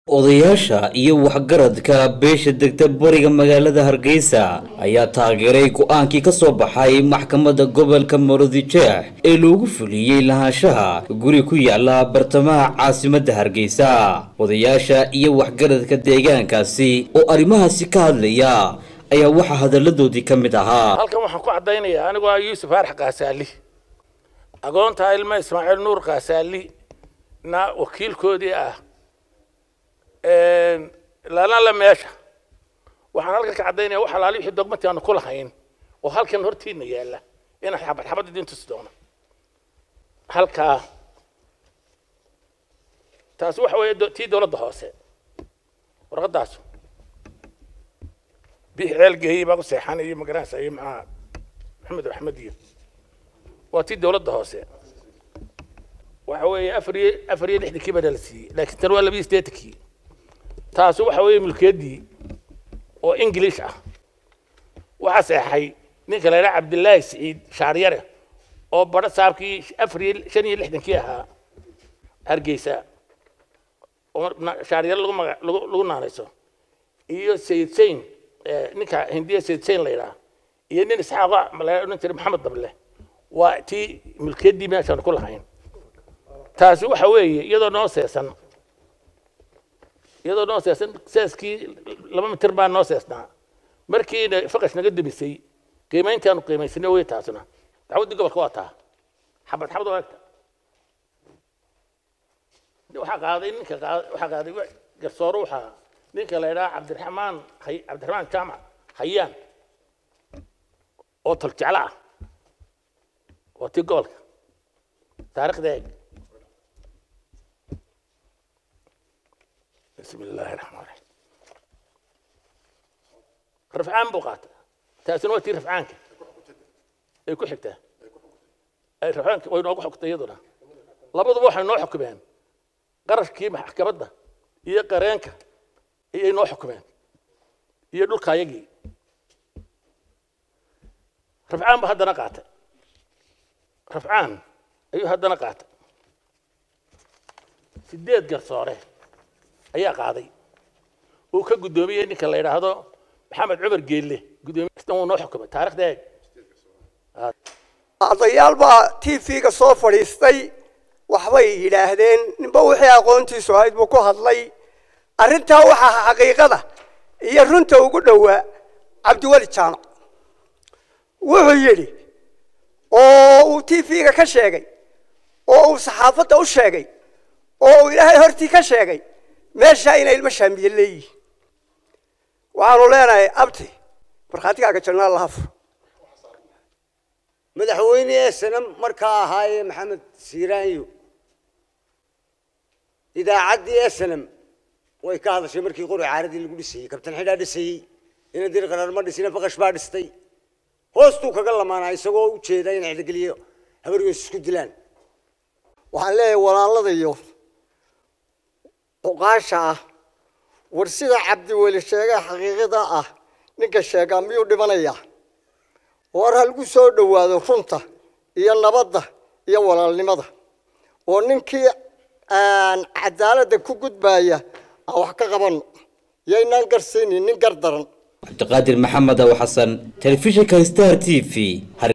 odayaasha iyo waxgaradka beesha degta bariga magaalada hargeysa ayaa taageeray go-aankii ka soo baxay maxkamadda gobolka maroodijeex ee loogu fuliyey lahaanshaha guri ku yaala bartamaha caasimadda hargeysa odayaasha iyo waxgaradka deegaankaasi oo arrimahaasi ka hadlaya ayaa waxaa hadalladoodii ka mid ahaa halkan waxaan ku caddaynayaa anigoo ah yuusuf aarx kaasaali agoonta ilma ismaaciil nuur kaasaali na wakiilkoodii ah laalala meesha waxaan halkan ka caddaynaya wax alaali wixii dogmati aanu ku lahayn oo halkan hortiina yaalla inaan xabad xabad idiin tusi doono halkaa taasi waxa weeye tii dowladda hoose warqaddaas bixi ceel geeyey baa ku seexan iyo magaranaysa iyo maxaa maxamed axmed iyo waa tii dowladda hoose waxa weeye afar iyo afar iyo lixdankii baa la siiyey laakiin tan waa laba iyo siddeetankii taasi waxa weeye mulkiyaddii oo ingiliish ah waxaa seexay ninka la yidhaha cabdillaahi siciid shaaryare oo badho saabkii afar iyo shan iyo lixdankii ahaa hargeysa oo shaaryare lagu maga lagu lagu naanayso iyo sayid sayn ninka hindiya sayid sayn la yidhaha iyo nin isxaaqa la odhan jiray maxamed dable waa tii mulkiyaddii meeshaan ku lahayn taasi waxa weeye iyadoo noo seesan iyadoo noo seesan seeskii laba mitir baa noo seesnaa markiina faqash naga demisay qiimayntaanu qiimaysanay way taasuna dacwaddii gobolka waa taa xabad xabad oo egta waxaa qaaday ninka waxaa qaaday garsoore waxaa ninka la yidhaha cabdiraxmaan hay cabdiraxmaan jaamac hayaan oo toljeclo ah waa tii gobolka taariikhda eeg بسم الله الرحمن الرحيم رفعان بوقات تاسن وقتي رفعانك اي كو خigtaa ay rafcaanka way noogu xogtay iyaduna labaduba waxay noo xukumeen qarashkii maxkamadda iyo qareenka ayay noo xukumeen iyo dhulka ayagii rafcaan ba haddana qaatay rafcaan ayuu haddana qaatay sideed garsoore ayaa qaaday uu ka guddoomiyey ninka la yidhaahdo maxamed cumar geelle guddoomiye wuu noo xukumay taarikhda eeg ardayaal baa t v-ga soo fadhiistay waxbay yidhaahdeen ninba wixii aqoontiisu ahayd buu ku hadlay arrintaa waxaa xaqiiqada iyo runta ugu dhowaa cabdiweli jaamac wuxuu yidhi oo uu t v-ga ka sheegay oo uu saxaafadda u sheegay oo uu ilaahay hortii ka sheegay meeshaa inay ilmo shaamiye leeyihiin waxaanu leenahay abti markhaatigaaga jannaa laha fur madaxweyne eesana markaa ahaayee maxamed siiraanyo idaacaddii esanam way ka hadashay markii qori caaradii lagu dhisayey kabtan xidhaa dhisayey ina dir qarar ma dhisina baqash baa dhistay hoostuu kaga lamaanaa isagoo u jeeda in xidhgeliyo habargoys isku dilaan waxaan leeyahay walaalada iyo cuqaasha ah war sida cabdiweli sheegay xaqiiqada ah ninka sheegaa miyuu dhimanayaa war halgu soo dhowaado runta iyo nabadda iyo walaalnimada oo ninkii cadaaladda ku gudbaya aan wax ka qabanno yaynaan garsiinin nin gar daran cabdiqaadir maxamed aw xasan telefishinka star t v